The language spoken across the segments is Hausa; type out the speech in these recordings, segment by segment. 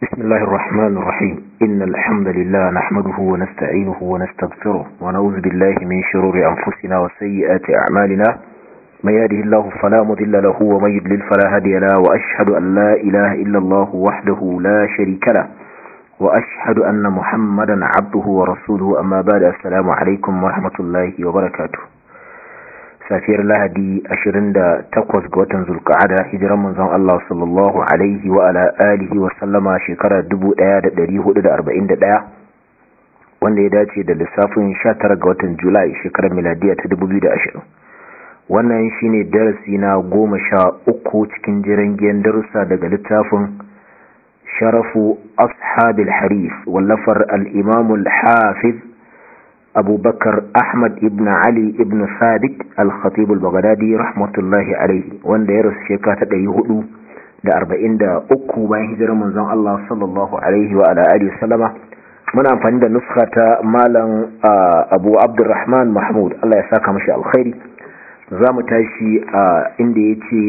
بسم الله الرحمن الرحيم إن الحمد لله نحمده ونستعينه ونستغفره ونعوذ بالله من شرور أنفسنا وسيئات أعمالنا من يهده الله فلا مضل له ومن يضلل فلا هادي له وأشهد أن لا إله إلا الله وحده لا شريك له وأشهد أن محمدا عبده ورسوله أما بعد السلام عليكم ورحمة الله وبركاته safiyar lahadi 28 ga watan zulka'ada hijiran manzon Allah sallallahu alaihi wa ala alihi wa sallama shekarar 1441 wanda ya dace da lissafin 19 ga watan julai shekarar miladiya ta 2020 wannan shine darasi na goma sha uku cikin jiran giyan darussa daga littafin sharafu ashabil harif wallafar al-imamul hafiz abubakar ahmad ibn ali ibn sadiq al-khatib al-baghdadi rahmatullahi alaihi wanda ya rasu shekara ta ɗari hudu da arba'in da uku bayan hijirar manzon Allah sallallahu alaihi wa ala alihi sallama muna amfani da nuska ta malam abu abdurrahman mahmud Allah ya saka mashi alkhairi za mu tashi inda ya ce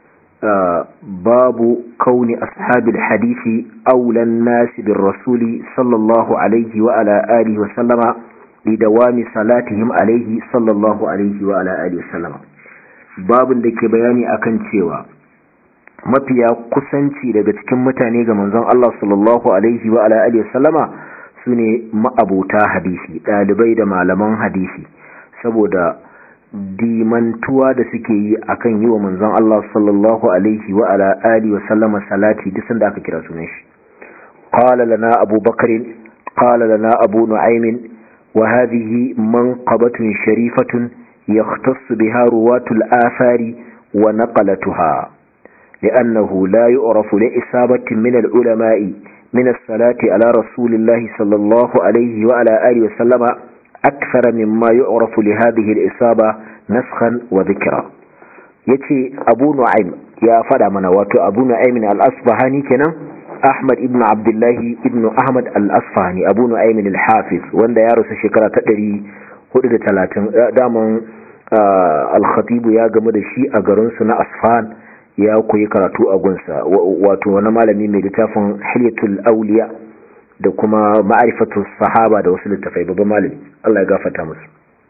babu kauni ashabil hadisi aulan nasi bin rasuli sallallahu alaihi wa ala alihi wa sallama lidawami salatihim alaihi sallallahu alaihi wa ala alihi wasallam babin da ke bayani akan cewa mafiya kusanci daga cikin mutane ga manzon Allah sallallahu alaihi wa ala alihi wasallama sune ma'abuta hadisi dalibai da malaman hadisi saboda dimantuwa da suke yi akan yi wa manzon Allah sallallahu alaihi wa ala alihi wasallama salati duk sanda aka kira sunan shi qala lana abubakar qala lana abu nu'aym وهذه منقبة شريفة يختص بها رواة الآثار ونقلتها لأنه لا يعرف لإصابة من العلماء من الصلاة على رسول الله صلى الله عليه وعلى آله وسلم أكثر مما يعرف لهذه الإصابة نسخا وذكرا يتي أبو نعيم يا فدا من واتو أبو نعيم الأصبهاني كنا Ahmad ibn Abdullahi ibn Ahmad al-Asfahani Abu Nu'aym al-Hafiz wanda ya rasu shekara ta 430 daman al-Khatib ya gamu da shi a garin su na Asfahan ya koyi karatu a gunsa wato wani malami mai littafin Hilyatul Awliya da kuma Ma'rifatus Sahaba da wasu littafai babban malami Allah ya gafarta musu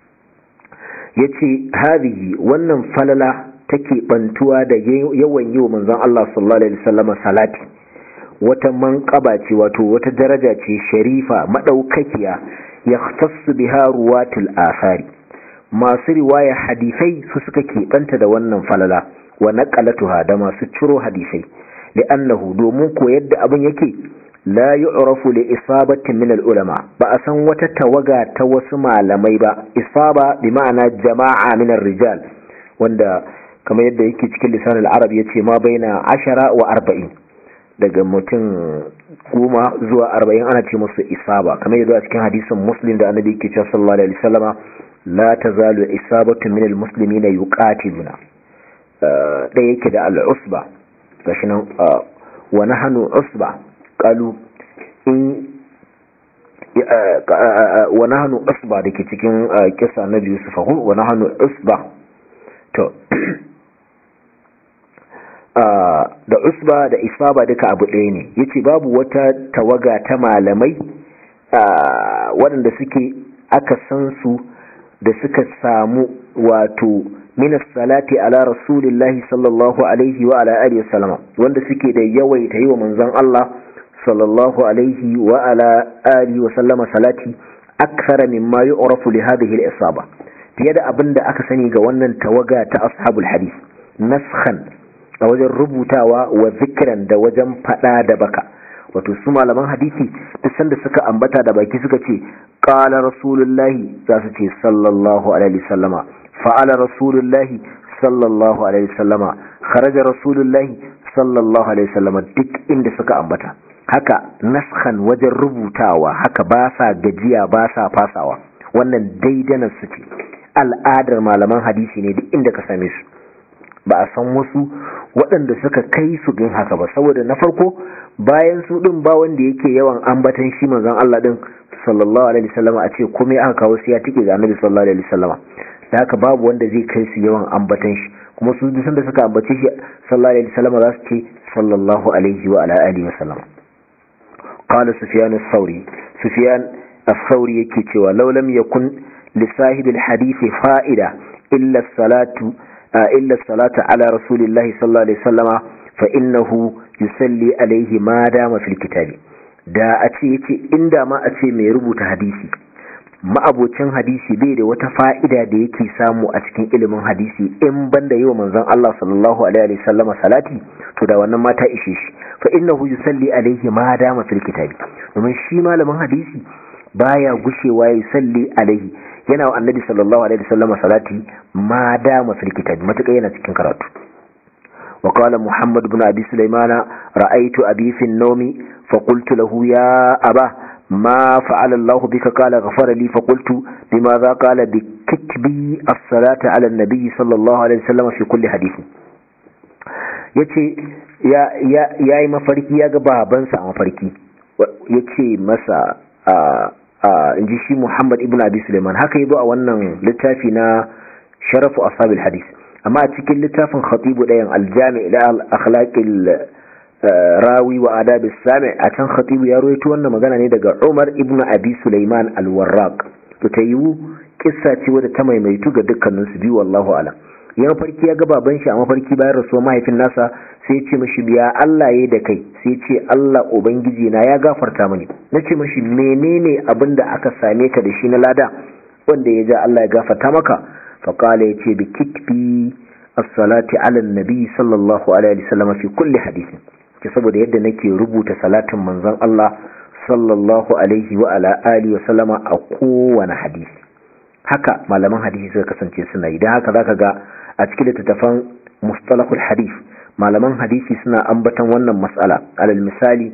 yace hadhihi wannan falala take bantuwa da yawan yi wa manzon Allah sallallahu alaihi wasallam salati wata manƙaba ce wato wata daraja ce sharifa maɗaukakiya ya tassu biha ruwatul asari masu riwaya hadisai su suka keɓanta da wannan falala wa naqalatuha da masu ciro hadisai li'annahu domin ko yadda abin yake la yu'rafu li isabatin min al-ulama ba a san wata tawaga ta wasu malamai ba isaba bi ma'ana jama'a min rijal wanda kamar yadda yake cikin lisan al-arab yace ma baina ashara wa arba'in daga mutum goma zuwa arba'in ana ce musu isaba kamar yadda a cikin hadisin muslim da annabi ke cewa sallallahu alaihi wasallama la tazalu isabatu min almuslimina yuqatiluna da yake da al-usba gashi nan wa nahnu usba qalu in wa nahnu usba dake cikin kisa nabi yusuf wa nahnu usba to da usba da isaba duka abu ɗaya ne yace babu wata tawaga ta malamai waɗanda suke aka san su da suka samu wato min salati ala rasulillahi sallallahu alaihi wa ala alihi wasallama wanda suke da yawaita yi wa manzon Allah sallallahu alaihi wa ala alihi wasallama salati akthara mimma yu'rafu li hadhihi al-isaba fiye da abinda aka sani ga wannan tawaga ta ashabul hadith naskhan a wajen rubutawa wa zikiran da wajen fada da baka wato su malaman hadisi duk sanda suka ambata da baki suka ce qala rasulullahi za su ce sallallahu alaihi wasallama fa'ala rasulullahi sallallahu alaihi wasallama kharaja rasulullahi sallallahu alaihi wasallama duk inda suka ambata haka naskhan wajen rubutawa haka ba sa gajiya ba sa fasawa wannan daidanar su ce al'adar malaman hadisi ne duk inda ka same su ba a san wasu waɗanda suka kai su din haka ba saboda na farko bayan su din ba wanda yake yawan ambatan shi manzon Allah din sallallahu alaihi wasallam a ce komai aka kawo sai ya tike ga annabi sallallahu alaihi wasallam da haka babu wanda zai kai su yawan ambatan shi kuma su duk sanda suka ambace shi sallallahu alaihi wasallam za su ce sallallahu alaihi wa ala alihi wasallam qala sufyan ath-thawri sufyan ath-thawri yake cewa law lam yakun li sahibi al-hadith fa'ida illa as-salatu illa as-salatu ala rasulillahi sallallahu alaihi wasallama fa innahu yusalli alaihi ma dama fil kitabi da a ce yace inda ma a ce mai rubuta hadisi ma'abocin hadisi bai da wata fa'ida da yake samu a cikin ilimin hadisi in banda yi wa manzon Allah sallallahu alaihi wasallam salati to da wannan mata ishe shi fa innahu yusalli alaihi ma dama fil kitabi domin shi malamin hadisi baya gushewa ya yusalli alaihi yana wa annabi sallallahu alaihi wasallam salati ma dama fil kitabi matuƙa yana cikin karatu وقال محمد بن أبي سليمان رأيت أبي في النوم فقلت له يا أبا ما فعل الله بك قال غفر لي فقلت بماذا قال بكتبي الصلاة على النبي صلى الله عليه وسلم في كل حديث yace ya ya yayi mafarki ya ga babansa a mafarki yace masa a a inji shi Muhammad ibn Abi Sulaiman haka yabo a wannan littafi na Sharafu Ashabil Hadith amma a cikin littafin Khatibu dayan Al-Jami' ila al-akhlaqil rawi wa adab sami a can khatibu ya rawaito wannan magana ne daga Umar ibn Abi Sulaiman al-Warraq to ta yiwu kissa ce wadda ta maimaitu ga dukkanin su biyu wallahu alam ya mafarki ya ga baban shi a mafarki bayan rasuwa mahaifin nasa sai ya ce mashi biya Allah yayi da kai sai ya ce Allah ubangiji na ya gafarta mini nace mashi menene abin da aka same ka da shi na lada wanda ya ja Allah ya gafarta maka faqala yace bi kitbi as-salati ala an-nabi sallallahu alaihi wasallam fi kulli hadithin ke saboda yadda nake rubuta salatin manzon Allah sallallahu alaihi wa ala alihi wa sallama a kowane hadisi haka malaman hadisi suka kasance suna yi don haka zaka ga a cikin littattafan mustalahul hadith malaman hadisi suna ambatan wannan mas'ala alal misali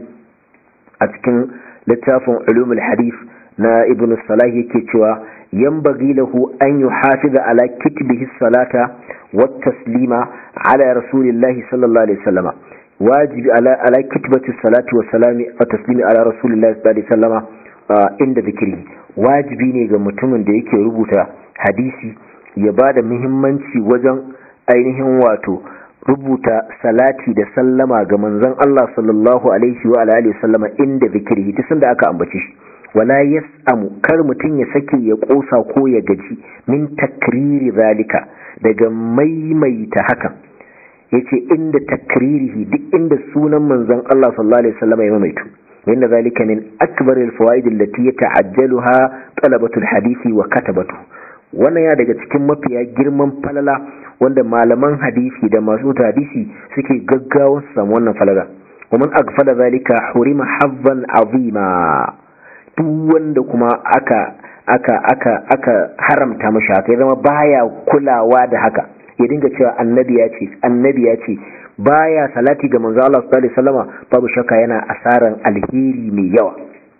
a cikin littafin ulumul hadith na ibn salah yake cewa yanbaghi lahu an yuhafiza ala kitbihi salata wat taslima ala rasulillahi sallallahu alaihi wasallama wajibi ala ala kitbati salati wa salami wa taslimi ala rasulillahi sallallahu alaihi wasallama inda zikiri wajibi ne ga mutumin da yake rubuta hadisi ya bada muhimmanci wajen ainihin wato rubuta salati da sallama ga manzon Allah sallallahu alaihi wa alihi wasallama inda zikiri duk sanda aka ambace shi wala yas'amu kar mutum ya sake ya kosa ko ya gaji min takriri zalika daga maimaita hakan yace inda takririhi duk inda sunan manzon Allah sallallahu alaihi wasallam ya maimaitu inda zalika min akbar alfawaid allati yata'ajjaluha talabatu alhadisi wa katabatu wannan ya daga cikin mafiya girman falala wanda malaman hadisi da masu hadisi suke gaggawa su samu wannan falala ومن أغفل ذلك حرم حظا عظيما duk wanda kuma aka aka aka aka haramta mashi haka ya zama baya kulawa da haka ya dinga cewa annabi ya ce annabi ya ce baya salati ga manzo Allah sallallahu alaihi wasallama babu shakka yana asaran alheri mai yawa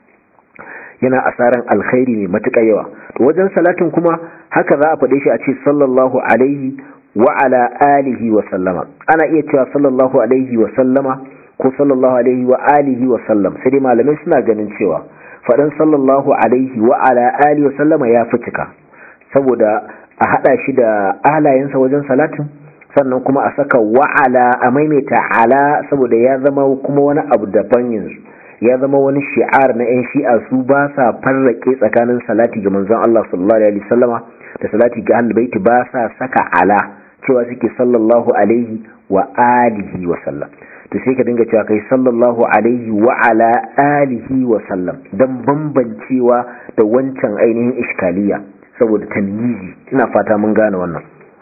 yana asaran alkhairi mai matuƙa yawa to wajen salatin kuma haka za a faɗe shi a ce sallallahu alaihi wa ala alihi wa sallama ana iya cewa sallallahu alaihi wa sallama ko sallallahu alaihi wa alihi wa sallam sai dai malamai suna ganin cewa faɗin sallallahu alaihi wa ala alihi wa sallama ya fi cika saboda a haɗa shi da alayensa wajen salatin sannan kuma a saka wa'ala a maimaita ala saboda ya zama kuma wani abu daban yanzu ya zama wani shi'ar na 'yan shi'a su ba sa farrake tsakanin salati ga manzon Allah sallallahu alaihi wasallama da salati ga ahlul baiti ba sa saka ala cewa suke sallallahu alaihi wa alihi wa sallam to sai ka dinga cewa kai sallallahu alaihi wa ala alihi wa sallam dan bambancewa da wancan ainihin iskaliya saboda tamyizi ina fata mun gane wannan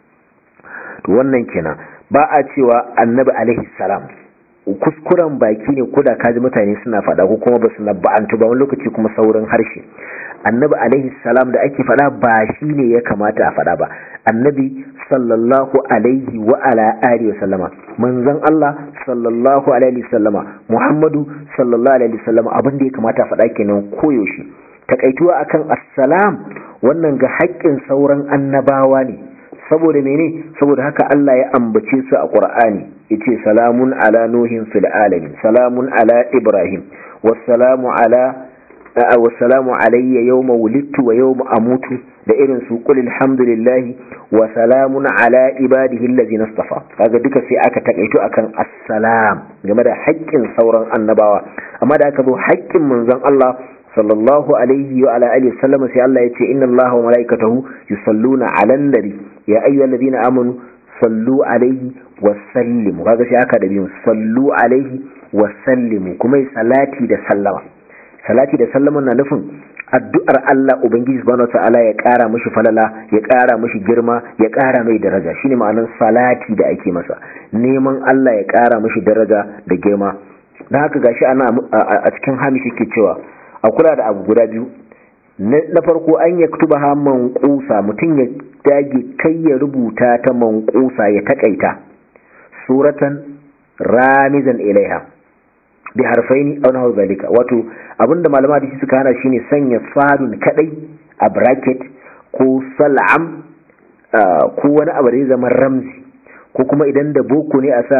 to wannan kenan ba a cewa annabi alaihi salam kuskuren baki ne koda kaji mutane suna fada ko kuma ba su nabba'antu ba wani lokaci kuma saurin harshe annabi alaihi salam da ake fada ba shi ne ya kamata a fada ba annabi sallallahu alaihi wa ala alihi wasallama manzon Allah sallallahu alaihi wasallama Muhammadu sallallahu alaihi wasallama abin da ya kamata a fada kenan koyaushe takaituwa akan assalam wannan ga haƙƙin sauran annabawa ne saboda mene saboda haka Allah ya ambace su a Qur'ani yace salamun ala nuhin fil alamin salamun ala ibrahim wassalamu ala wassalamu alayya yawma wulidtu wa yawma amutu da irin su qul alhamdulillahi wa salamun ala ibadihi allazina istafa kaga duka sai aka takaito akan assalam game da haƙƙin sauran annabawa amma da aka zo haƙƙin manzon Allah sallallahu alaihi wa ala alihi wasallam sai Allah ya ce inna Allaha wa malaikatahu yusalluna ala nabi ya ayyuhallazina amanu sallu alaihi wa sallimu kaga sai aka da biyun sallu alaihi wa sallimu kuma salati da sallama salati da sallama na nufin addu'ar Allah Ubangiji subhanahu ta'ala ya ƙara mashi falala ya ƙara mashi girma ya ƙara mai daraja shine ma'anar salati da ake masa neman Allah ya ƙara mashi daraja da girma don haka gashi ana a cikin hamishi ke cewa a kula da abu guda biyu na farko an ya kutuba ha manqusa mutum ya dage kai ya rubuta ta manqusa ya takaita suratan ramizan ilaiha bi harfaini aw nahu zalika wato abinda malama da shi suka hana shine sanya sadun kadai a bracket ko sal'am ko wani abu da ya zama ramzi ko kuma idan da boko ne a sa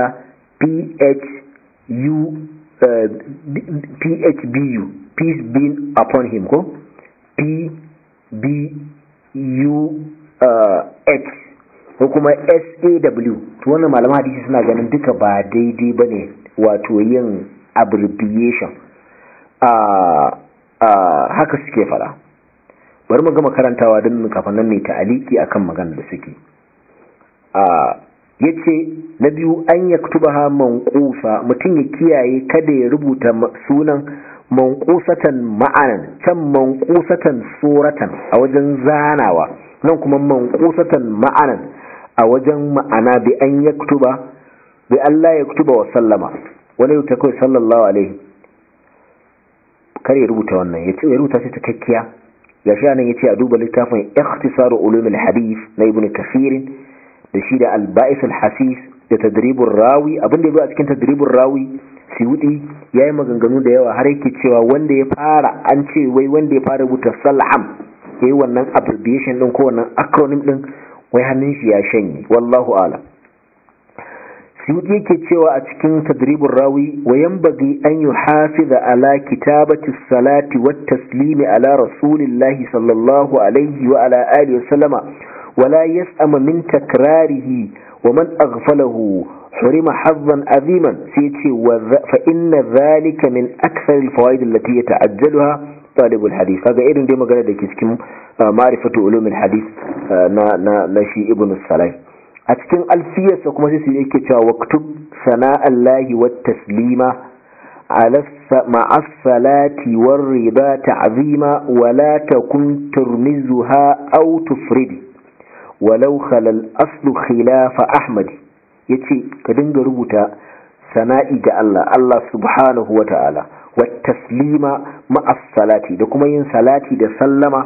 phu phbu peace be upon him ko p b u h ko kuma saw to wannan malama hadisi suna ganin duka ba daidai bane wato yin abbreviation haka suke fara bari mu gama karantawa don kafin nan ne ta'aliki akan magana da suke yace na biyu an yaktubaha manqusa mutum ya kiyaye kada ya rubuta sunan manqusatan ma'anan can manqusatan suratan a wajen zanawa nan kuma manqusatan ma'anan a wajen ma'ana bi an yaktuba bi Allah yaktuba wa sallama wani rubuta kawai sallallahu alaihi kar ya rubuta wannan ya ce ya rubuta shi takakkiya ga shi nan ya ce a duba littafin ikhtisaru ulumul hadith na ibn kathir da shi da al-ba'is al-hasis da tadribur rawi abin da ya zo a cikin tadribur rawi siwudi yayi maganganu da yawa har yake cewa wanda ya fara an ce wai wanda ya fara rubuta salham yayi wannan abbreviation din ko wannan acronym din wai hannun shi ya shanye wallahu a'lam suyuti yake cewa a cikin tadribin rawi wa yanbaghi an yuhafiza ala kitabati salati wat taslimi ala rasulillahi sallallahu alaihi wa ala alihi wa sallama wala yas'ama min takrarihi wa man aghfalahu hurima hazzan aziman sai ce fa inna dhalika min akthar alfawaid allati yata'ajjaluha talibul hadith kaga irin dai magana da ke cikin ma'rifatu ulumul hadith na na na shi ibnu salah a cikin alfiyarsa kuma sai su yake cewa waktub sana'allahi wa taslima ma'a salati war riba ta'zima wa la takun turmizuha aw tufridi walau khalal aslu khilafa ahmad yace ka dinga rubuta sana'i ga Allah Allah subhanahu wa ta'ala wa taslima ma'a salati da kuma yin salati da sallama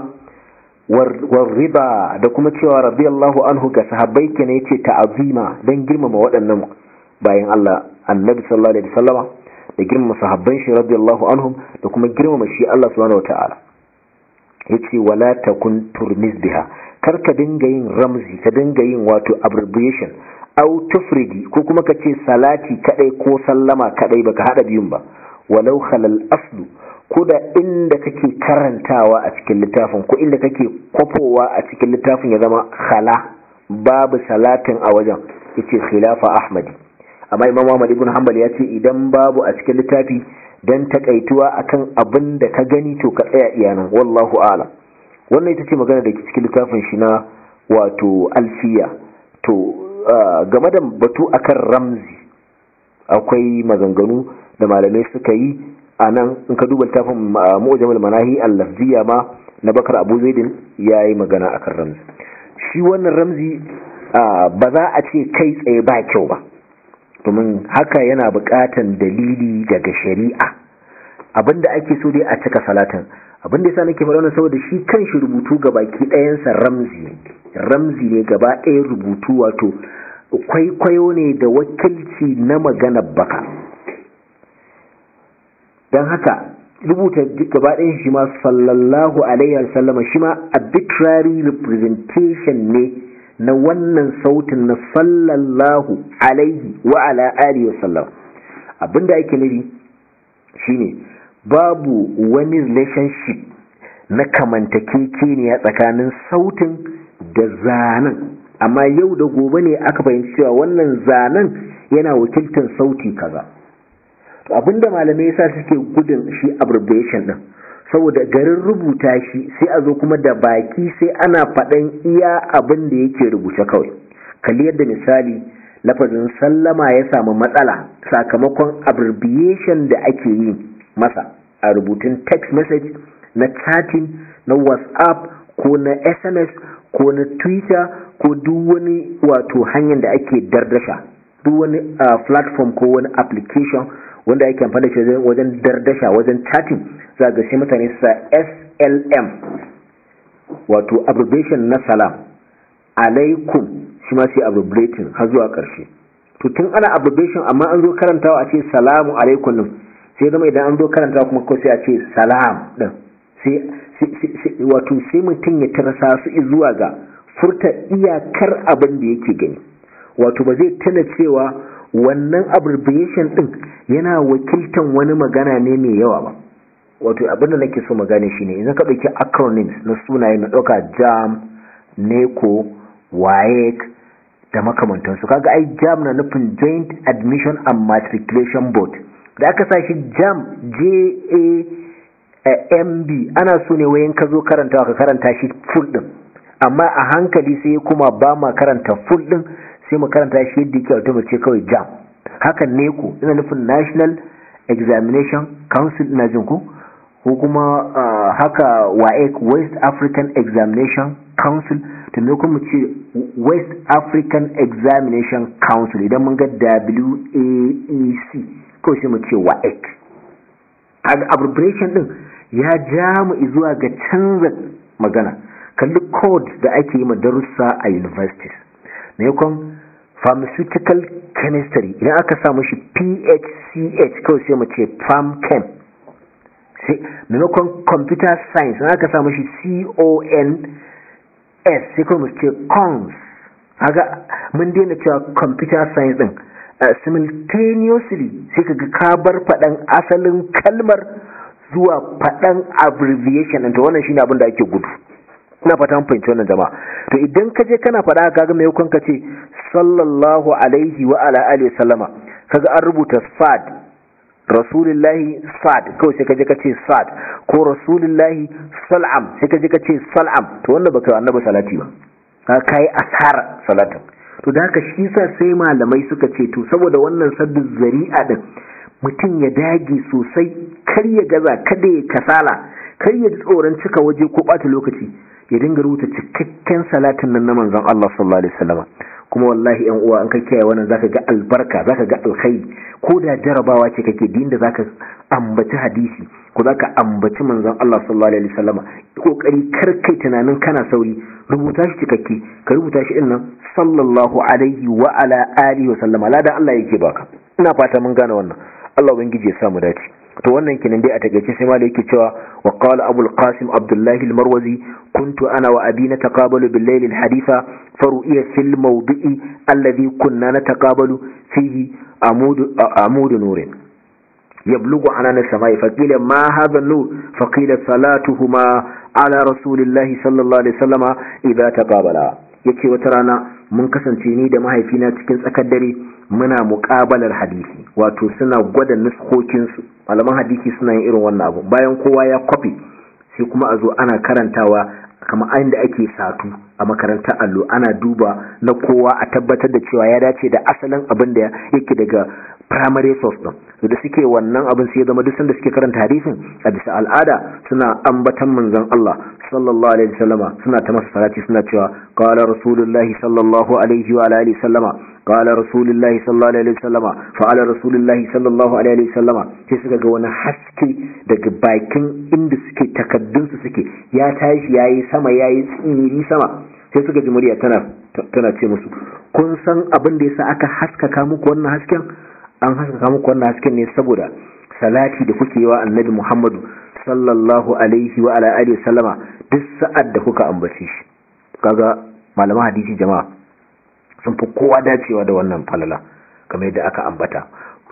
warriba da kuma cewa radiyallahu anhu ga sahabbai kenan yace ta'azima dan girmama waɗannan bayan Allah annabi sallallahu alaihi wasallama da girmama sahabban shi radiyallahu anhum da kuma girmama shi Allah subhanahu wataala yace wala takun turmiz biha kar ka dinga yin ramzi ka dinga yin wato abbreviation au tufridi ko kuma ka ce salati kadai ko sallama kadai baka hada biyun ba walau khalal aslu ko da inda kake karantawa a cikin littafin ko inda kake kwafowa a cikin littafin ya zama khala babu salatin a wajen yace khilafa ahmadi amma imam Ahmad ibn Hanbal ya ce idan babu a cikin littafi dan takaituwa akan abin da ka gani to ka tsaya iyanan wallahu a'lam wannan ita ce magana da ke cikin littafin shi na wato alfiya to game da batu akan ramzi akwai maganganu da malamai suka yi a nan in ka duba littafin mu'jamul manahi al-lafziya ma na bakar abu zaidin ya yi magana akan ramzi shi wannan ramzi ba za a ce kai tsaye ba kyau ba domin haka yana buƙatan dalili daga shari'a abinda ake so dai a cika salatin abinda yasa nake faɗa wannan saboda shi kan shi rubutu ga baki ɗayansa ramzi ne ramzi ne gaba ɗayan rubutu wato kwaikwayo ne da wakilci na maganar baka don haka rubuta gaba ɗayan shi ma sallallahu alaihi wasallama shi ma arbitrary representation ne na wannan sautin na sallallahu alaihi wa ala alihi wasallam abinda ake nufi shine babu wani relationship na kamantakekeniya tsakanin sautin da zanen amma yau da gobe ne aka fahimci cewa wannan zanen yana wakiltar sauti kaza to abinda malamai yasa suke gudun shi abbreviation din saboda garin rubuta shi sai a zo kuma da baki sai ana faɗan iya abin da yake rubuce kawai kalli yadda misali lafazin sallama ya samu matsala sakamakon abbreviation da ake yi masa a rubutun text message na chatting na whatsapp ko na sms ko na twitter ko duk wani wato hanyar da ake dardasha duk wani uh, platform ko wani application wanda ake amfani da shi wajen dardasha wajen chatting za ga sai mutane su sa slm wato abbreviation na salam alaikum shi ma sai abbreviating har zuwa ƙarshe to tun ana abbreviation amma an zo karantawa a ce salamu alaikum din sai zama idan an zo karantawa kuma ko sai a ce salam din sai wato sai mutum ya tarasa su zuwa ga furta iyakar abin da yake gani wato ba zai tana cewa wannan abbreviation din yana wakiltan wani magana ne mai yawa ba wato abin da nake so magana shine idan ka dauki acronyms na sunaye na dauka jam neco waec da makamantansu kaga ai jam na nufin joint admission and matriculation board da aka sa shi jam j a mb ana so ne wayan ka zo karantawa ka karanta shi full din amma a hankali sai kuma ba ma karanta full din sai mu karanta shi yadda yake wato ce kawai jam haka ne ku ina nufin national examination council ina jin ku ko kuma haka waec west african examination council to me kuma ce west african examination council idan mun ga waec ko sai mu ce waec abbreviation din ya ja mu zuwa ga canza magana kalli code da ake yi ma darussa a universities maimakon pharmaceutical chemistry idan aka samu shi phch kawai sai mu ce pharmchem maimakon computer science idan aka samu shi cons sai kawai mu ce cons haka mun daina cewa computer science din simultaneously sai ka ga kabar faɗan asalin kalmar zuwa faɗan abbreviation ɗinta wannan shine abin da ake gudu ina fata mun fahimci wannan jama'a to idan ka je kana faɗa kaga mai hukun ka ce sallallahu alaihi wa ala alihi sallama kaga an rubuta sad rasulullahi sad kawai sai ka je ka ce sad ko rasulullahi sal'am sai ka je ka ce sal'am to wannan baka annabi salati ba ka kai asar salatin to da haka shi sa sai malamai suka ce to saboda wannan saddu zari'a din mutum ya dage sosai kar ya gaza kada ya kasala kar ya tsoron cika waje ko ɓata lokaci ya dinga rubuta cikakken salatin nan na manzon Allah sallallahu alaihi wasallam kuma wallahi yan uwa an ka kiyaye wannan zaka ga albarka zaka ga alkhairi ko da jarabawa ce kake din da zaka ambaci hadisi ko zaka ambaci manzon Allah sallallahu alaihi wasallam kokari kar kai tunanin kana sauri rubuta shi cikakke ka rubuta shi dinnan sallallahu alaihi wa ala alihi wa sallama ladan Allah yake baka ina fata mun gane wannan Allah ubangiji ya samu dace to wannan kenan dai a takeice sai malai yake cewa wa qala abul qasim abdullahi al-marwazi kuntu ana wa abi nataqabalu bil layl al-haditha faru'iya fil mawdi'i alladhi kunna nataqabalu fihi amud amud nurin يبلغ عنان السماء فقيل ما هذا النور فقيل صلاتهما على رسول الله صلى الله عليه وسلم إذا تقابلا yake wata rana mun kasance ni da mahaifina cikin tsakar dare muna muƙabalar hadisi wato suna gwada nuskokinsu malaman hadisi suna yin irin wannan abu bayan kowa ya kwafi sai kuma a zo ana karantawa kamar inda ake satu a makarantar allo ana duba na kowa a tabbatar da cewa ya dace da asalin abin da yake daga primary source din da suke wannan abin sai zama duk sanda suke karanta hadisin a bisa al'ada suna ambatan manzon Allah sallallahu alaihi wasallama suna ta masa salati suna cewa qala rasulullahi sallallahu alaihi wa alihi wasallama qala rasulullahi sallallahu alaihi wasallama fa'ala rasulullahi sallallahu alaihi wasallama sai suka ga wani haske daga bakin inda suke takaddun su suke ya tashi yayi sama yayi tsiri sama sai suka ji murya tana tana ce musu kun san abin da yasa aka haskaka muku wannan hasken an haskaka muku wannan hasken ne saboda salati da kuke yi wa annabi Muhammadu sallallahu alaihi wa ala alihi sallama duk sa'ad da kuka ambace shi kaga malaman hadisi jama'a sun fi kowa dacewa da wannan falala kamar yadda aka ambata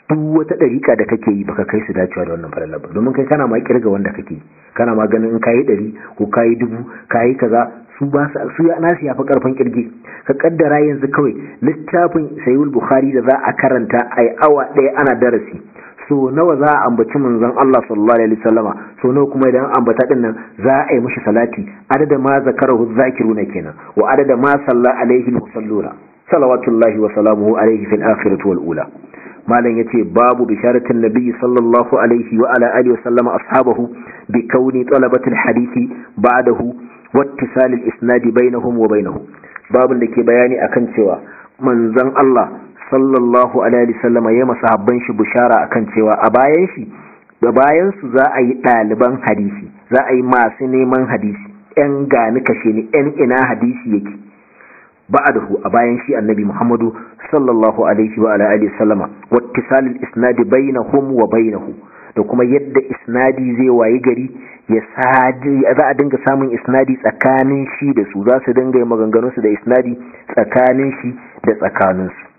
duk wata ɗariƙa da kake yi baka kai su dacewa da wannan falalar ba domin kai kana ma kirga wanda kake kana ma ganin in kayi ɗari ko kayi dubu kayi kaza su ba su su ya nasu yafi karfin kirge ka kaddara yanzu kawai littafin sayyid bukhari da za a karanta ai awa ɗaya ana darasi so nawa za a ambaci manzon Allah sallallahu alaihi wasallama so nawa kuma idan ambata din nan za a yi mishi salati adada ma zakarahu zakiruna kenan wa adada ma salla alaihi musalluna salawatullahi wa salamuhu alaihi fil akhirati wal ula malam yace babu bisharatin nabi sallallahu alaihi wa ala alihi wasallama ashabahu bi kauni talabatil hadisi ba'dahu wattisal al-isnad bainahum wa bainahu babun da ke bayani akan cewa manzon Allah sallallahu alaihi wasallam ya masahabban shi bishara akan cewa a bayan shi da bayan su za a yi ɗaliban hadisi za a yi masu neman hadisi yan gani kashe ni yan ina hadisi yake ba'dahu a bayan shi annabi Muhammadu sallallahu alaihi wa alihi wasallama wattisal al-isnad bainahum wa bainahu da kuma yadda isnadi zai wayi gari ya sadi za a dinga samun isnadi tsakanin shi da su za su dinga maganganun su da isnadi tsakanin shi da tsakanin su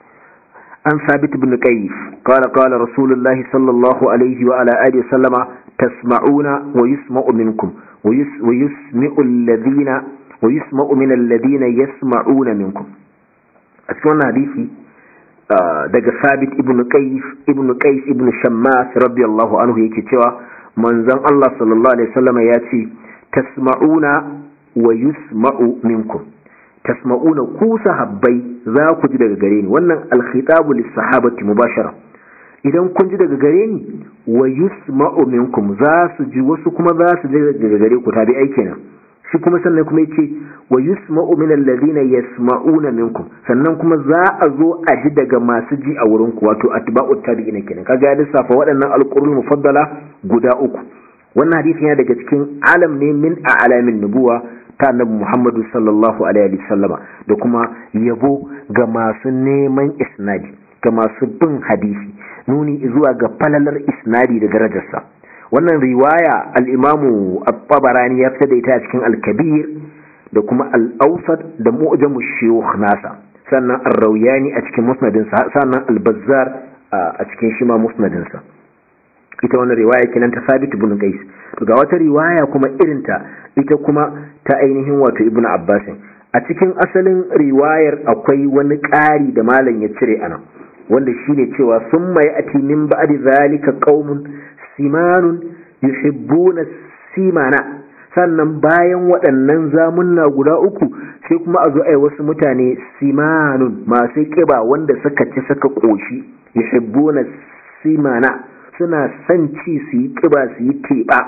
an sabit ibn qayyif qala qala rasulullahi sallallahu alaihi wa ala alihi sallama tasma'una wa yusma'u minkum wa yusmi'u alladhina wa yusma'u min alladhina yasma'una minkum a cikin wannan hadisi daga sabit ibn qais ibn qais ibn shammas radiyallahu anhu yake cewa manzon Allah sallallahu alaihi wasallam ya ce tasma'una wa yusma'u minkum tasma'una ku sahabbai za ku ji daga gare ni wannan alkhitabu lis-sahabati mubashara idan kun ji daga gare ni wa yusma'u minkum za su ji wasu kuma za su ji daga gare ku tabi'ai kenan shi kuma sannan kuma yace wa yusma'u min alladhina yasma'una minkum sannan kuma za a zo a ji daga masu ji a wurin ku wato atba'u tabi'ina kenan kaga ya lissafa waɗannan alqurun mufaddala guda uku wannan hadisi yana daga cikin alam ne min a'lamin nubuwa ta annabi Muhammadu sallallahu alaihi wasallama da kuma yabo ga masu neman isnadi ga masu bin hadisi nuni zuwa ga falalar isnadi da darajarsa wannan riwaya al'imamu al-tabarani ya fita da ita a cikin al-kabir da kuma al-ausat da mu'jamu shiyukh nasa sannan ar-rauyani a cikin musnadinsa sannan al-bazzar a cikin shima musnadinsa ita wannan riwaya kenan ta sabit ibn qais to ga wata riwaya kuma irinta ita kuma ta ainihin wato ibn abbas a cikin asalin riwayar akwai wani ƙari da malam ya cire anan wanda shine cewa summa ya'ti min ba'di zalika qaumun simanun yuhibbuna simana sannan bayan waɗannan zamunna guda uku sai kuma a zo ai wasu mutane simanun masu ƙiba wanda suka ci suka ƙoshi yuhibbuna simana suna son ci su yi ƙiba su yi teɓa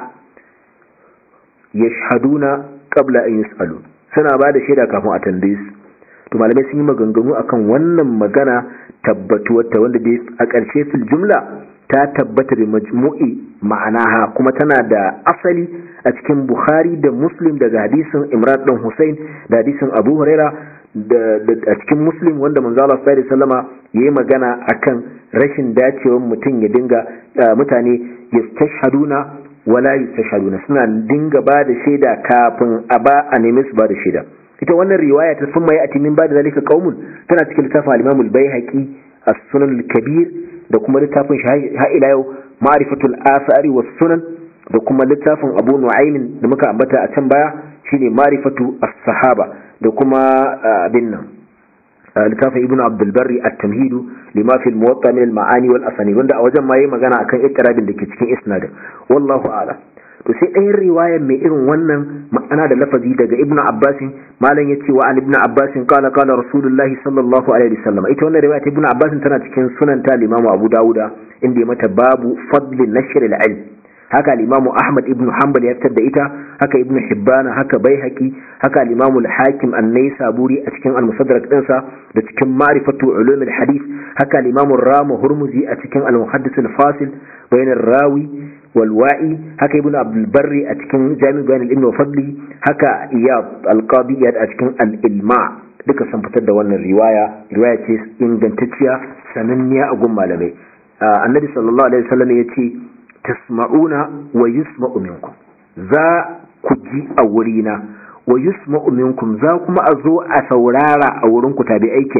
yashhaduna qabla an yus'alu suna ba da shaida kafin a tambaye su to malamai sun yi maganganu akan wannan magana tabbatuwar ta wanda dai a ƙarshe fil jumla ta tabbata da majmu'i ma'anaha kuma tana da asali a cikin Bukhari da Muslim daga hadisin Imran dan Hussein da hadisin Abu Huraira da a cikin Muslim wanda manzo Allah sallallahu alaihi wasallama yayi magana akan rashin dacewar mutum ya dinga mutane yastashhaduna wala yastashhaduna suna dinga ba da shaida kafin a ba a nemi su ba da shaida ita wannan riwaya ta sun mai atimin ba da zalika qaumun tana cikin littafin al-Imam al-Baihaqi as-Sunan al-Kabir da kuma littafin shi ha ila yau ma'rifatul asari was sunan da kuma littafin Abu Nu'aym da muka ambata a can baya shine ma'rifatu as-sahaba da kuma abin nan littafin Ibn Abdul Barri at-Tamhid lima fi al-Muwatta min al-ma'ani wal asanid wanda a wajen ma yayi magana akan ittirabin da ke cikin isnadin wallahu a'lam to sai ɗayan riwayar mai irin wannan ma'ana da lafazi daga ibn abbasin malam ya ce wa an ibn abbasin kala kala rasulullahi sallallahu alaihi wasallam ita wannan riwaya ta ibn abbasin tana cikin sunan ta limamu abu dawuda inda ya mata babu fadlin nashr al-ilm haka limamu ahmad ibn hanbal ya fitar da ita haka ibn hibban haka baihaqi haka limamu al-hakim an-naisaburi a cikin al-musaddarak dinsa da cikin ma'rifatu ulum al-hadith haka limamu rama hurmuzi a cikin al-muhaddis al-fasil bayan rawi والوائي هكا ابن عبد البر أتكن جامع بين الإبن وفضله هكا إياب القاضي أتكن الإلماع duka sun fitar da wannan riwaya riwaya ce ingantacciya sananniya a gun malamai annabi sallallahu alaihi wasallam ya ce tasma'una wa yusma'u minkum za ku ji a wurina wa yusma'u minkum za kuma a zo a saurara a wurin ku tabi'ai kenan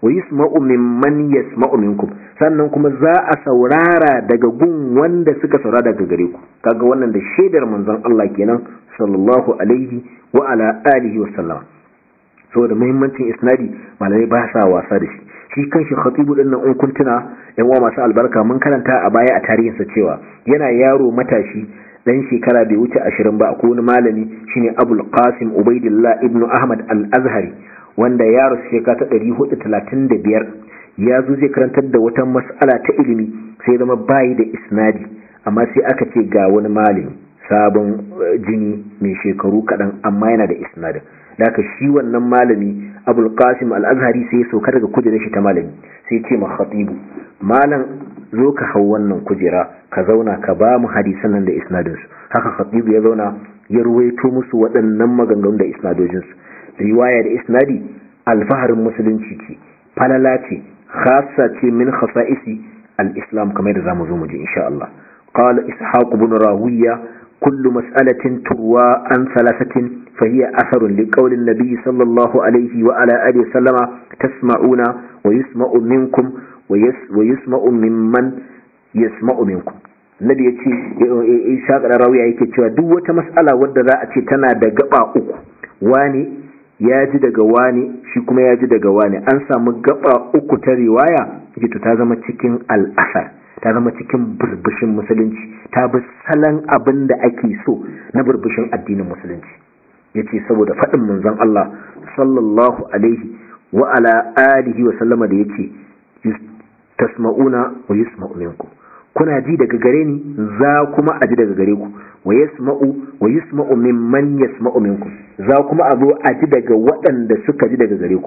wa yusma'u mimman yasma'u minkum sannan kuma za a saurara daga gun wanda suka saurara daga gare ku kaga wannan da shaidar manzon Allah kenan sallallahu alaihi wa ala alihi wa sallam saboda muhimmancin isnadi malamai ba sa wasa da shi shi kanshi khatibu din nan in kun tuna yan uwa masu albarka mun karanta a baya a tarihinsa cewa yana yaro matashi dan shekara bai wuce ashirin ba akwai wani malami shine Abul Qasim Ubaidillah ibn Ahmad Al-Azhari wanda ya rasu shekara ta 435 ya zo zai karantar da wata mas'ala ta ilimi sai zama bayi da isnadi amma sai aka ce ga wani malami sabon jini mai shekaru kaɗan amma yana da isnadin da aka shi wannan malami abul qasim al-azhari sai ya sauka daga kujerar shi ta malami sai ce ma khatibu malam zo ka hau wannan kujera ka zauna ka ba mu hadisan nan da isnadin su haka khatibu ya zauna ya ruwaito musu waɗannan maganganun da isnadojin su riwaya da isnadi alfaharin musulunci ce falala ce khassa ce min khasa'isi al-islam kamar da zamu zo mu ji insha Allah qala ishaq ibn rawiya kullu mas'alatin turwa an thalathatin فهي أثر لقول النبي صلى الله عليه وعلى آله وسلم تسمعون ويسمع منكم ويسمع ممن يسمع منكم Nabi ya ce Isa rawiya yake cewa duk wata mas'ala wadda za a ce tana da gaba uku wani ya ji daga wani shi kuma ya ji daga wani an samu gaba uku ta riwaya to ta zama cikin al'asar ta zama cikin burbushin musulunci ta bi salon abin da ake so na burbushin addinin musulunci ya ce saboda faɗin manzon Allah sallallahu alaihi wa ala alihi wa sallama da ya ce tasma'una wa yusma'u minkum kuna ji daga gare ni za kuma a ji daga gare ku wa yasma'u wa yusma'u mimman yasma'u minkum za kuma a zo a ji daga waɗanda suka ji daga gare ku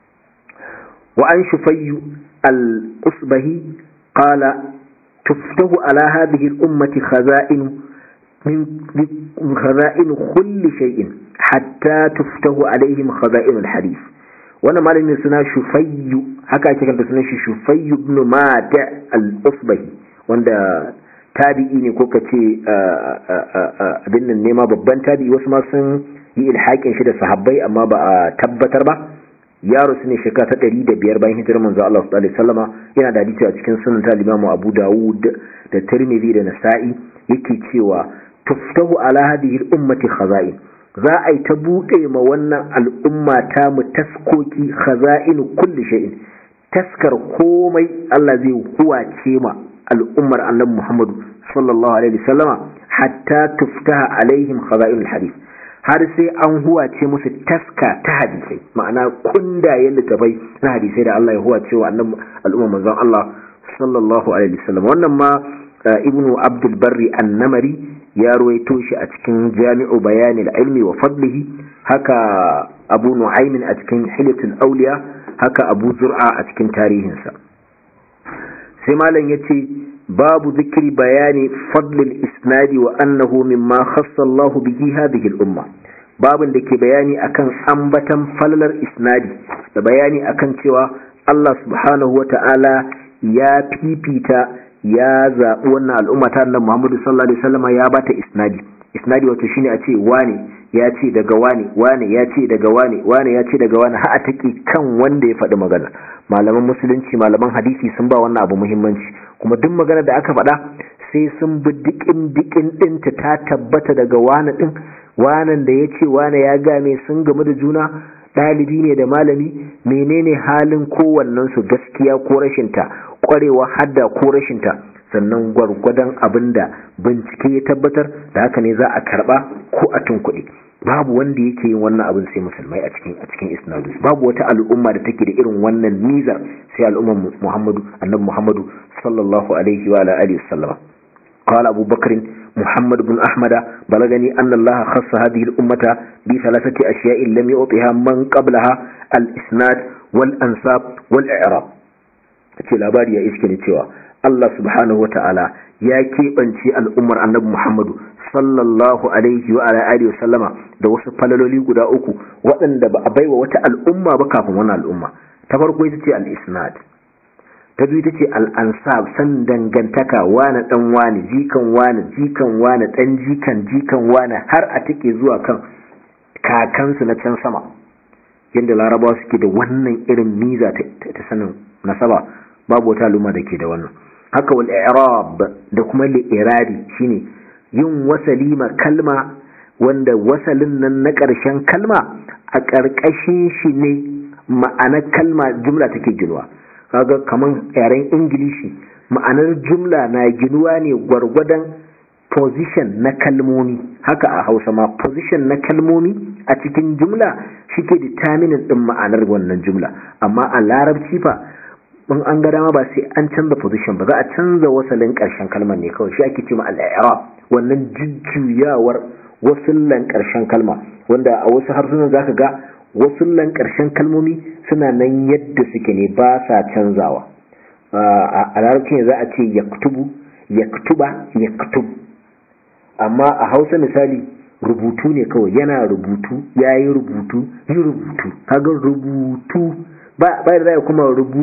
wa an shufayyu al-usbahi qala tuftahu ala hadhihi al-ummati khaza'in من خزائن كل شيء حتى تفتح عليهم خزائن الحديث وانا malamin suna shufayyu haka ake kanta sunan shi shufayyu ibn mata al-usbahi wanda tabi'i ne ko kace abin nan ne ma babban tabi'i wasu ma sun yi ilhakin shi da sahabbai amma ba a tabbatar ba yaro su ne shekara ta ɗari da biyar bayan hijirar manzo Allah sallallahu alaihi wasallama yana da hadisi a cikin sunan ta Imam Abu Dawud da Tirmidhi da Nasa'i yake cewa tuftahu ala hadhihi al-ummati khaza'in za a yi ta buɗe ma wannan al'umma ta mu taskoki khaza'in kulli shay'in taskar komai Allah zai huwace ma al'ummar annabi Muhammad sallallahu alaihi wasallama hatta tuftaha alaihim khaza'in al-hadith har sai an huwace musu taska ta hadisai ma'ana kundayen littafai na hadisai da Allah ya huwace wa annabi al'umma manzon Allah sallallahu alaihi wasallam wannan ma ibnu abdul barri an-namari ya ruwaito shi a cikin jami'u bayani ilmi wa fadlihi haka abu nu'aymin a cikin hilyatul auliya haka abu zur'a a cikin tarihinsa sai malam yace babu zikri bayani fadlil isnadi wa annahu mimma khassa Allah bihi hadhihi al-umma babin da ke bayani akan ambatan falalar isnadi da bayani akan cewa Allah subhanahu wata'ala ya fifita ya zaɓi wannan al'umma ta annabi Muhammadu sallallahu alaihi wasallam ya bata isnadi isnadi wato shine a ce wane ya ce daga wane wane ya ce daga wane wane ya ce daga wane har a take kan wanda ya faɗi magana malaman musulunci malaman hadisi sun ba wannan abu muhimmanci kuma duk magana da aka faɗa sai sun bi dikin dikin ɗinta ta tabbata daga wane ɗin wanan da ya ce wane ya game sun gamu da juna ɗalibi ne da malami menene halin kowannensu gaskiya ko rashinta ƙwarewa hadda ko rashinta sannan gwargwadon abin da bincike ya tabbatar da haka ne za a karɓa ko a tunkuɗe babu wanda yake yin wannan abin sai musulmai a cikin a cikin isnadu babu wata al'umma da take da irin wannan nizar sai al'ummar muhammadu annabi muhammadu sallallahu alaihi wa alihi wasallam قال أبو بكر محمد بن أحمد بلغني أن الله خص هذه الأمة بثلاثة أشياء لم يعطها من قبلها الإسناد والأنساب والإعراب ce labari ya iske ni cewa Allah subhanahu wa ta'ala ya keɓance al'ummar annabi Muhammadu sallallahu alaihi wa alihi sallama da wasu falaloli guda uku waɗanda ba a baiwa wata al'umma ba kafin wannan al'umma ta farko ita ce al-isnad ta biyu ta ce al'ansab san dangantaka wane ɗan wane jikan wane jikan wane ɗan jikan jikan wane har a take zuwa kan kakansu na can sama yadda larabawa suke da wannan irin miza ta sanin nasaba babu wata al'umma da ke da wannan haka wal i'rab da kuma li'irabi shine yin wasali ma kalma wanda wasalin nan na ƙarshen kalma a ƙarƙashin shi ne ma'anar kalma jumla take ginuwa kaga kaman yaren ingilishi ma'anar jumla na ginuwa ne gwargwadon position na kalmomi haka a hausa ma position na kalmomi a cikin jumla shike determinin din ma'anar wannan jumla amma a larabci fa in an ga dama ba sai an canza position ba za a canza wasalin karshen kalmar ne kawai shi ake cewa al-i'rab wannan jujjuyawar wasullan karshen kalma wanda a wasu harsunan zaka ga wasullan karshen kalmomi suna nan yadda suke ne ba sa canzawa a larabci za a ce yaktubu yaktuba yaktub amma a hausa misali rubutu ne kawai yana rubutu ya yi rubutu yi rubutu kaga rubutu ba da zai kuma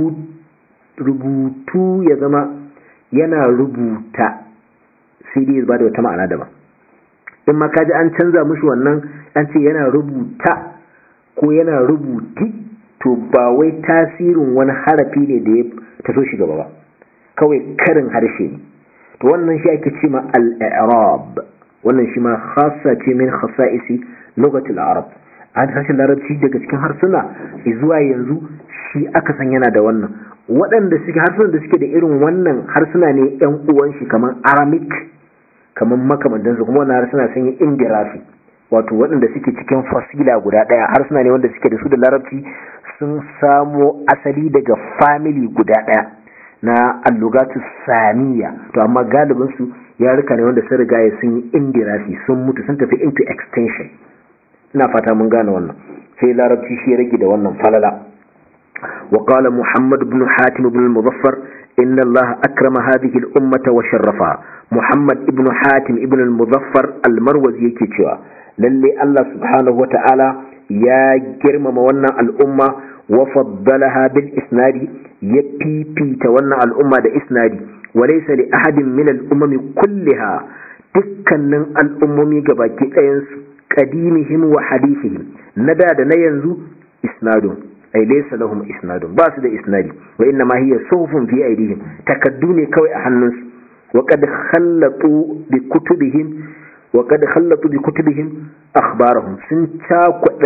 rubutu ya zama yana rubuta sai dai ba da wata ma'ana daban in ma kaji an canza mushi wannan an ce yana rubuta ko yana rubuti to ba wai tasirin wani harafi ne da ya taso shi gaba ba kawai karin harshe ne to wannan shi ake ce ma al-i'rab wannan shi ma khassa ce min khasa'isi lugatul arab a harshen larabci daga cikin harsuna zuwa yanzu shi aka san yana da wannan waɗanda suke harsunan da suke da irin wannan harsuna ne yan uwan shi kamar aramic kamar makamantan su kuma wannan harsuna sun yi indirafi wato waɗanda suke cikin fasila guda ɗaya harsuna ne wanda suke da su da larabci sun samo asali daga family guda ɗaya na allugatu samiya to amma galibin su ya rika ne wanda sun riga ya sun yi indirasi sun mutu sun tafi into extension ina fata mun gane wannan sai larabci shi ya rage da wannan falala wa qala muhammad ibn hatim ibn al-muzaffar inna allah akrama hadhihi al-ummata wa sharrafaha muhammad ibn hatim ibn al-muzaffar al-marwazi yake cewa lalle allah subhanahu wa ta'ala ya girmama wannan al'umma wa faddalaha bil isnadi ya fifita wannan al'umma da isnadi وليس لأحد من الأمم كلها dukkanin al'ummomi gabaki ɗayansu ƙadimihim wa hadithihim na da da na yanzu isnadun ai laysa lahum isnadun ba su da isnadi wa inna ma hiya suhufun fi aidihim takaddu ne kawai a hannunsu wa qad khallatu bi kutubihim wa qad khallatu bi kutubihim akhbarahum sun cakwada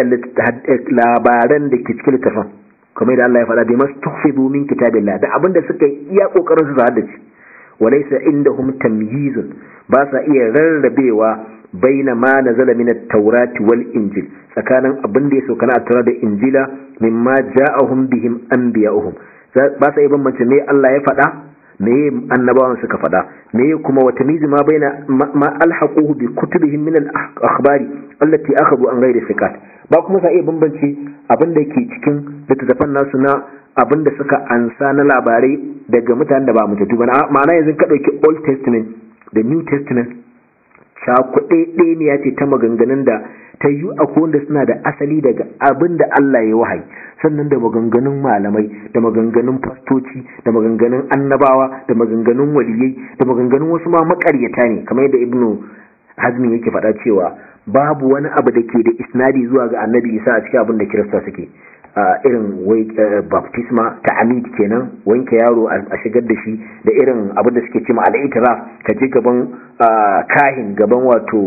labaran da ke cikin littafin kamar da Allah ya faɗa bi mastuhfidu min kitabillah da abinda suka yi iya kokarin su haddace walaysa indahum tamyizun ba sa iya rarrabewa baina ma nazala min at-taurati wal injil tsakanin abin da ya sauka na at da injila mimma ja'ahum bihim anbiya'uhum ba sa iya bambance me Allah ya faɗa me annabawan suka faɗa me kuma wata mizi ma baina ma alhaquhu bi kutubihim min al-akhbari allati akhadhu an ghairi thiqat ba kuma sa iya bambance abin da ke cikin littattafan nasu na abin da suka ansa na labarai daga mutanen da ba mutattu ba ma'ana yanzu ka ɗauki old testament da new testament cakuɗe ɗaya ce ta maganganun da ta yi akwai wanda suna da asali daga abin da Allah ya wahayi sannan da maganganun malamai da maganganun fastoci da maganganun annabawa da maganganun waliyai da maganganun wasu ma makaryata ne kamar yadda ibnu hazmi yake faɗa cewa babu wani abu da ke da isnadi zuwa ga annabi isa a cikin abin da kirista suke irin baptisma ta amid kenan wanke yaro a shigar da shi da irin abin da suke cima al'itiraf ka je gaban kahin gaban wato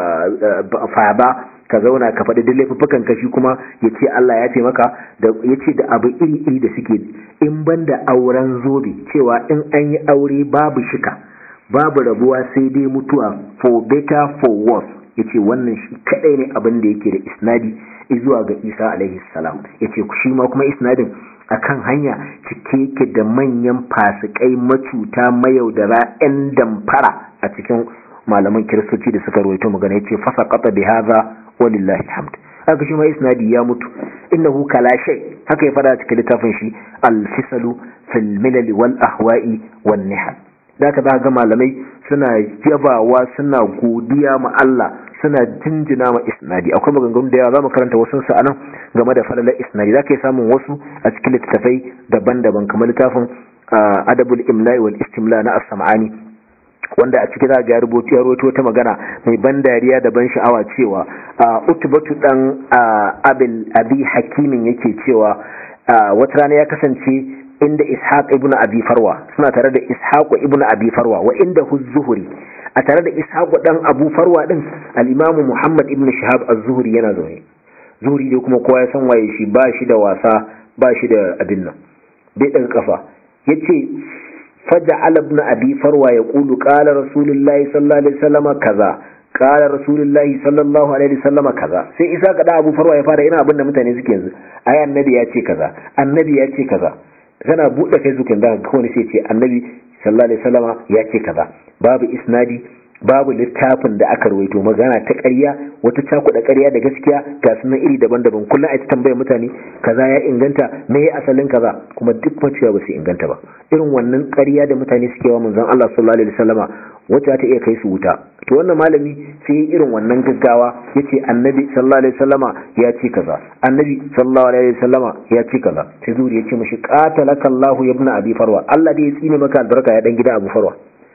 faba ka zauna ka faɗi duk laifuffukan ka shi kuma ya ce Allah ya ce maka da ya ce da abu iri-iri da suke in ban da auren zobe cewa in an yi aure babu shika babu rabuwa sai dai mutuwa for better for worse ya ce wannan shi kaɗai ne abin da yake da isnadi zuwa ga isa alaihi salam ya ce shi ma kuma isnadin akan hanya cike yake da manyan fasikai macuta mayaudara 'yan damfara a cikin malaman kiristoci da suka rawaito magana ya ce fasa kata bi haza walillahi hamd haka shi ma isnadi ya mutu innahu kala shay haka ya fada cikin littafin shi al-fisalu fil milal wal ahwa'i wan nihal da ka ga malamai suna yabawa suna godiya ma Allah suna jinjina ma isnadi akwai maganganu da yawa zamu karanta wasu su anan game da falalar isnadi zaka yi samun wasu a cikin littattafai daban-daban kamar littafin adabul imla'i wal istimla na as-sam'ani wanda a ciki za ga rubutu ya rubuto ta magana mai ban dariya da ban sha'awa cewa utubatu dan abil abi hakimin yake cewa wata rana ya kasance inda ishaq ibnu abi farwa suna tare da ishaq ibnu abi farwa wa inda zuhuri a tare da ishaq dan abu farwa din al-imam muhammad ibnu shihab az-zuhri yana zaune zuhri dai kuma kowa ya san waye shi ba shi da wasa ba shi da abin nan bai daga kafa yace فجعل ابن أبي فروى يقول قال رسول الله صلى الله عليه وسلم كذا قال رسول الله صلى الله عليه وسلم كذا sai isa kada Abu Farwa ya fara ina abin da mutane suke yanzu ai annabi ya ce kaza annabi ya ce kaza kana bude Facebook da ga wani sai ce annabi sallallahu alaihi wasallama ya ce kaza babu isnadi babu littafin da aka rawaito magana ta ƙarya wata cakuɗa ƙarya da gaskiya ga sunan iri daban-daban kullum a ci tambayar mutane kaza ya inganta me ya asalin kaza kuma duk maciya ba su inganta ba irin wannan ƙarya da mutane suke wa manzon Allah sallallahu alaihi wasallama wacce ta iya kai su wuta to wannan malami sai ya irin wannan gaggawa yace annabi sallallahu alaihi wasallama ya ce kaza annabi sallallahu alaihi wasallama ya ce kaza sai zuri ya ce mishi qatalaka Allahu ibn abi farwa Allah dai ya tsine maka albarka ya dan gida Abu Farwa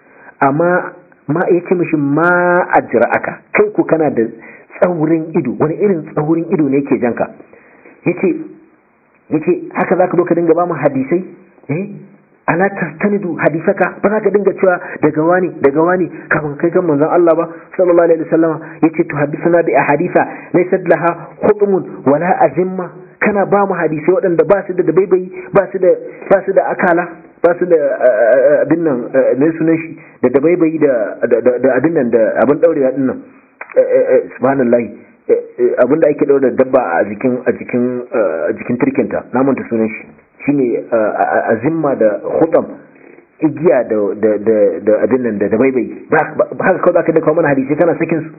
amma ma ya ce mishi ma ajira aka kai ku kana da tsaurin ido wani irin tsaurin ido ne ke janka yace yace haka zaka zo ka dinga ba mu hadisai eh ala tastanidu hadisaka ba za ka dinga cewa daga wani daga wani kafin kai kan manzon Allah ba sallallahu alaihi wasallam yace to hadisuna bi ahadisa laysa laha hukmun wala azimma kana ba mu hadisai waɗanda ba su da dabaibayi ba su da ba su da akala ba su da abin nan mai sunan shi da dabaibayi da abin nan da abin daurewa din nan subhanallahi abin da ake daura dabba a jikin a jikin a jikin turkinta na manta sunan shi shine azimma da khutam igiya da da da abin nan da dabaibayi ba haka kawai zaka da kawo mana hadisi kana sakin su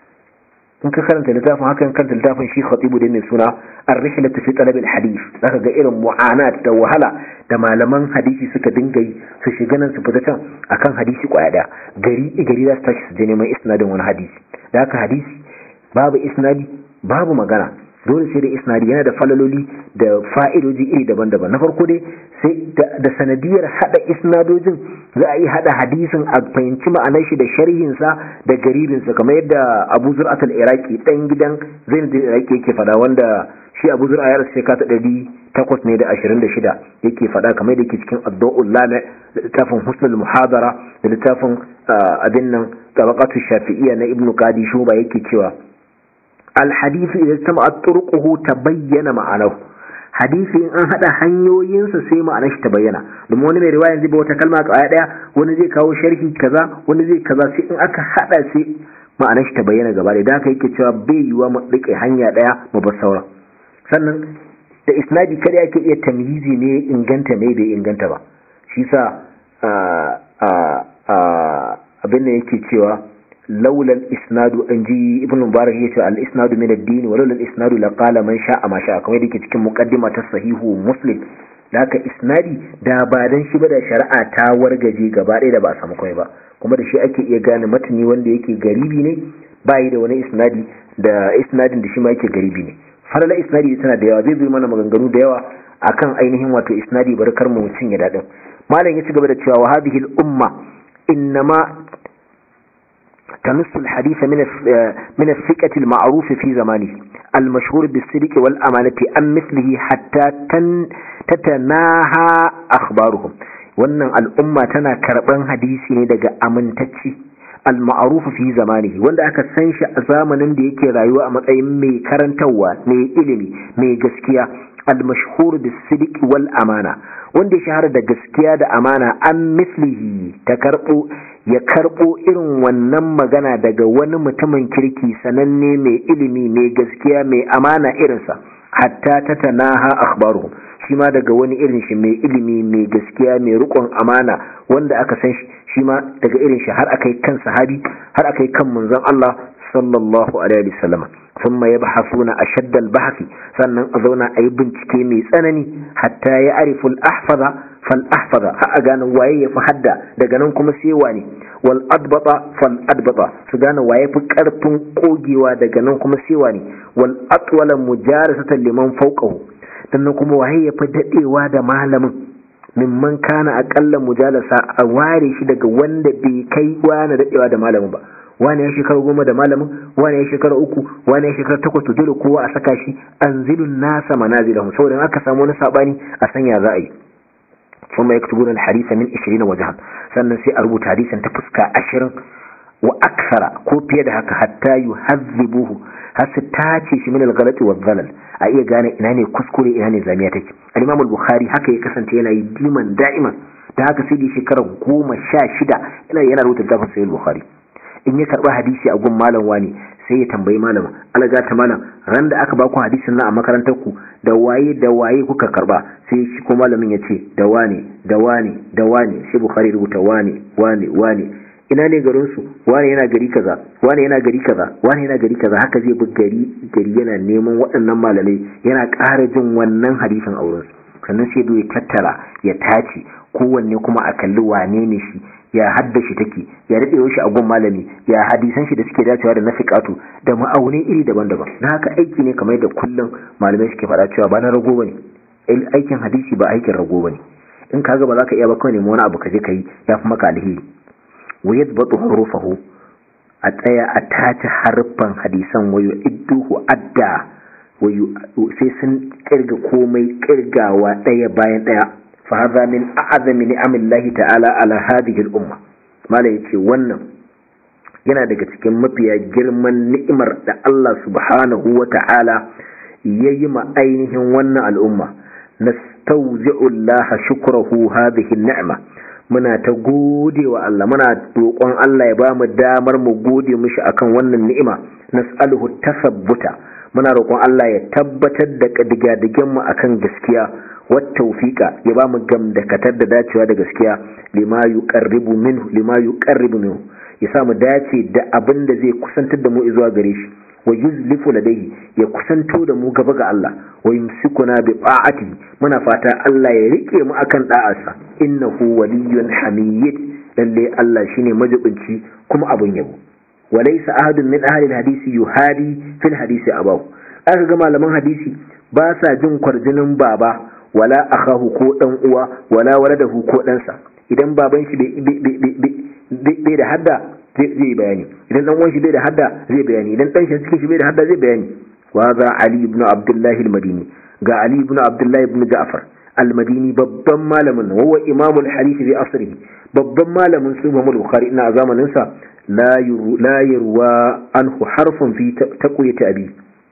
in ka karanta littafin hakan karanta littafin shi khatibu da mai suna ar-rihlatu fi talab al-hadith zaka ga irin mu'anat da wahala da malaman hadisi suka dinga yi su shiga nan su fita can akan hadisi kwaya daya gari gari za su tashi su je neman isnadin wani hadisi da haka hadisi babu isnadi babu magana dole sai da isnadi yana da falaloli da fa'idoji iri daban-daban na farko dai sai da sanadiyar hada isnadojin za a yi hada hadisin a fahimci ma'anar shi da sharhinsa da garibinsa kamar yadda abu zur'at al-iraqi dan gidan zainab al-iraqi yake fada wanda shi abu zur'a ya rasu shekara ɗari takwas ne da ashirin da shida yake fada kamar da yake cikin addu'ul lana da littafin husnul muhadara da littafin abin nan tabaqatu shafi'iyya na ibnu qadi shuba yake cewa الحديث إذا اجتمعت طرقه تبين معناه hadisi in an hada hanyoyinsa sai ma'anar shi ta bayyana domin wani mai riwaya zai ba wata kalma kawai daya wani zai kawo sharhi kaza wani zai kaza sai in aka hada sai ma'anar shi ta bayyana gaba da haka yake cewa bai yiwa mu rike hanya daya mu bar sauran sannan da isnadi kada yake iya tamyizi ne inganta ne bai inganta ba shi sa abin da yake cewa laula isnadu an ji ibn mubarak yace al isnadu min ad-din wa laula al isnadu la qala man sha'a ma sha'a kamar yake cikin muqaddima ta sahihu muslim da haka isnadi da ba dan shi ba da shari'a ta wargaje gaba ɗaya da ba a samu kai ba kuma da shi ake iya gane matani wanda yake garibi ne ba yi da wani isnadi da isnadin da shi ma yake garibi ne falala isnadi tana da yawa zai zo mana maganganu da yawa akan ainihin wato isnadi barkar mu mutum ya dadin malam ya ci gaba da cewa wa hadhihi al umma innama تنص الحديث من من الثقة المعروف في زمانه المشهور بالصدق والأمانة أم مثله حتى تن تتناهى أخبارهم wannan al'umma tana karɓan hadisi ne daga amintacci al-ma'ruf fi zamanihi wanda aka san shi a zamanin da yake rayuwa a matsayin mai karantarwa mai ilimi mai gaskiya al-mashhur bis-sidq wal amana wanda ya shahara da gaskiya da amana an mislihi ta karɓo ya karɓo irin wannan magana daga wani mutumin kirki sananne mai ilimi mai gaskiya mai amana irinsa hatta ta tanaha akhbaruhum shi ma daga wani irin shi mai ilimi mai gaskiya mai rikon amana wanda aka san shi shi ma daga irin shi har akai kan sahabi har akai kan manzon Allah sallallahu alaihi wasallam thumma yabhasuna ashadda al-bahth sannan a zauna a yi bincike mai tsanani hatta ya arifu al-ahfaza fal ahfaza har a gane waye ya fi hadda daga nan kuma sai wani wal adbata fal adbata su gane waye fi karfin kogewa daga nan kuma sai wani wal atwala mujarasatan liman fawqahu sannan kuma waye ya fi dadewa da malamin mimman kana aqalla mujalasa a ware shi daga wanda bai kai wani dadewa da malamin ba wani ya shekara goma da malamin wani ya shekara uku wani ya shekara takwas to dole kowa a saka shi anzilun nasa manazilahum saboda aka samu wani sabani a sanya za a yi kuma yaktubuna al-hadisa min 20 wajhan sannan sai a rubuta hadisin ta fuska 20 wa aksara ko fiye da haka hatta yuhazzibuhu har su tace shi min al-ghalati wa dhalal a iya gane ina ne kuskure ina ne zamiya take al-imam al-bukhari haka ya kasance yana yi diman da'iman da haka sai da shekara goma sha shida yana yana rubuta littafin sahih al-bukhari in ya karba hadisi a gun malam wani sai ya tambayi malam alaga ta malam ran da aka baku hadisin nan a makarantar ku da waye da waye kuka karba sai shi ko malamin ya ce da wane da wane da wane sai bukhari rubuta wane wane wane ina ne garin su wane yana gari kaza wane yana gari kaza wane yana gari kaza haka zai bi gari gari yana neman waɗannan malamai yana ƙara jin wannan hadisin auren su sannan sai ya tattara ya tace kowanne kuma a kalli wane ne shi ya haddashi take ya daɗe shi a gun malami ya hadisan shi da suke dacewa da na fiƙatu da ma'aunai iri daban-daban na haka aiki ne kamar da kullum malamai suke faɗa cewa ba na rago bane aikin hadisi ba aikin rago bane in ka ga ba za ka iya ba kawai nemi wani abu ka je ka yi ya fi maka alheri wa yadbatu hurufahu a tsaya a tace harfan hadisan wayo idduhu adda wayo sai sun kirga komai kirgawa ɗaya bayan ɗaya فهذا من أعظم نعم الله تعالى على هذه الأمة ما لا يتي wannan yana daga cikin mafiya girman ni'imar da Allah subhanahu wa ta'ala yayi ma ainihin wannan al'umma nastawzi'u Allah shukrahu hadhihi ni'ma muna ta gode wa Allah muna roƙon Allah ya bamu damar mu gode mishi akan wannan ni'ima nas'aluhu tasabbuta muna roƙon Allah ya tabbatar da kadiga mu akan gaskiya wattaufiqa ya ba mu gamdakatar da dacewa da gaskiya lima yuqarribu minhu lima yuqarribu minhu ya sa mu dace da abin da zai kusantar da mu zuwa gare shi wa yuzlifu ladayhi ya kusanto da mu gaba ga Allah wa yumsikuna bi ta'ati muna fata Allah ya rike mu akan da'arsa innahu waliyyun hamid lalle Allah shine majibinci kuma abun yabo walaysa ahadun min ahli hadisi yuhadi fil hadisi abahu aka ga malaman hadisi ba sa jin kwarjinin baba wala akahu ko dan uwa wala waladahu ko ɗansa idan baban shi bai da hadda zai bayani idan dan uwan shi bai da hadda zai bayani idan dan shi cikin shi bai da hadda zai bayani wa za ali ibn abdullah al-madini ga ali ibn abdullah ibn ja'far al-madini babban malamin wa huwa imam al-hadith bi asrihi babban malamin su Imam Bukhari ina a zamanin sa la yuru la yurwa anhu harfun fi taqwiyati abi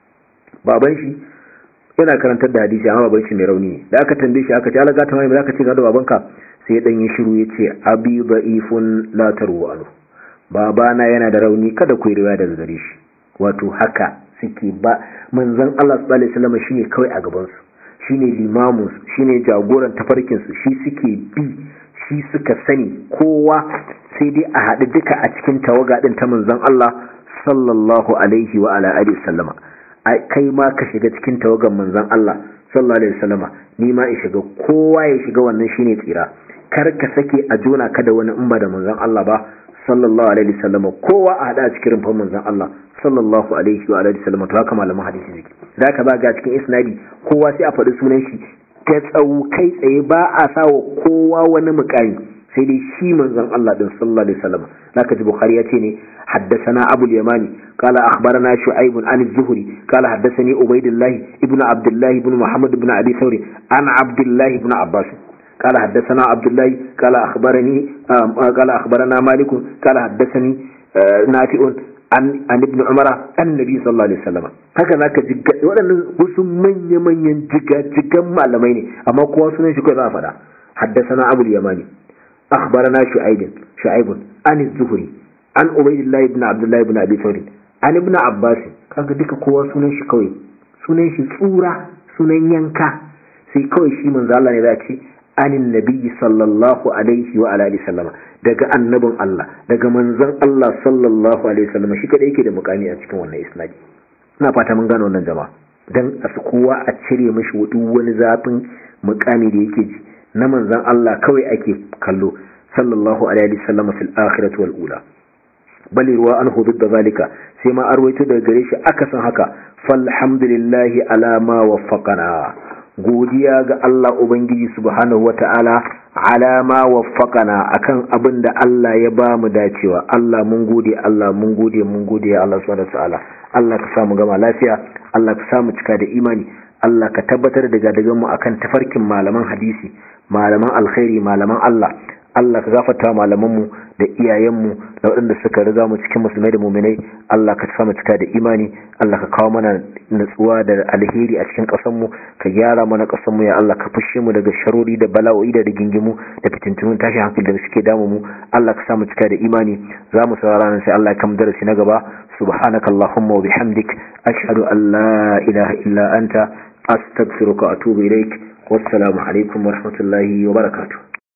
baban shi yana karantar da hadisi amma baban shi mai rauni ne da aka tambaye shi aka ce Allah ta mai zaka ce ga da babanka sai dan yi shiru yace abi da'ifun la taru anhu babana yana da rauni kada ku yi riwaya daga gare shi wato haka suke ba manzon Allah sallallahu alaihi wasallam shine kawai a gaban su shine limamin su shine jagoran tafarkin su shi suke bi shi suka sani kowa sai dai a haɗu duka a cikin tawaga din ta manzon Allah sallallahu alaihi wa ala alihi wasallama kai ma ka shiga cikin tawagan manzon Allah sallallahu alaihi wasallama ni ma in shiga kowa ya shiga wannan shine tsira kar ka sake a jona ka da wani umma da manzon Allah ba sallallahu alaihi wasallama kowa a hada cikin rumfan manzon Allah sallallahu alaihi wa alihi wasallama to haka malaman hadisi suke zaka ba ga cikin isnadi kowa sai a faɗi sunan shi ta tsawo kai tsaye ba a sawa kowa wani mukami sai dai shi manzon Allah din sallallahu alaihi wasallam zaka ji bukhari ya ce ne haddathana abu al-yamani qala akhbarana shu'aib an az-zuhri qala haddathani ubaydullah ibn abdullah ibn muhammad ibn abi thawri an abdullah ibn abbas قال حدثنا عبد الله قال أخبرني قال أخبرنا مالك قال حدثني نافع عن عن ابن عمر النبي صلى الله عليه وسلم haka zaka ji waɗannan wasu manya manyan jiga jigan malamai ne amma kowa sunan shi kai za a faɗa حدثنا أبو اليماني أخبرنا شعيب شعيب عن الزهري عن عبيد الله بن عبد الله بن أبي ثور عن ابن عباس kaga duka kowa sunan shi kawai sunan shi tsura sunan yanka sai kawai shi manzo Allah ne za ce anin nabiyyi sallallahu alaihi wa alihi sallama daga annabin Allah daga manzon Allah sallallahu alaihi sallama shi kada yake da mukami a cikin wannan isnadi ina fata mun gano wannan jama'a dan a kowa a cire mishi duk wani zafin mukami da yake ji na manzan Allah kawai ake kallo sallallahu alaihi wasallam fil akhirati wal ula bali ruwa an hudu da zalika sai ma arwaito daga gare shi aka san haka falhamdulillahi ala ma waffaqana godiya ga Allah ubangiji subhanahu wata'ala ala ma waffaqana akan abin da Allah ya ba mu dacewa Allah mun gode Allah mun gode mun gode ya Allah subhanahu wata'ala Allah ka samu gama lafiya Allah ka samu cika da imani Allah ka tabbatar da gadagan mu akan tafarkin malaman hadisi malaman alkhairi malaman Allah Allah ka gafarta malamanmu da iyayenmu da waɗanda suka riga mu cikin musulmai da muminai Allah ka samu cika da imani Allah ka kawo mana natsuwa da alheri a cikin ƙasarmu ka gyara mana ƙasarmu ya Allah ka fushe mu daga sharori da bala'o'i da rigingimu da fitintunun tashi hankali da suke damu mu Allah ka samu cika da imani za mu saurara nan sai Allah ya kama darasi na gaba subhanaka allahumma wa bihamdik ashhadu an la ilaha illa anta astaghfiruka wa atubu ilaik wassalamu alaikum wa rahmatullahi wa barakatuh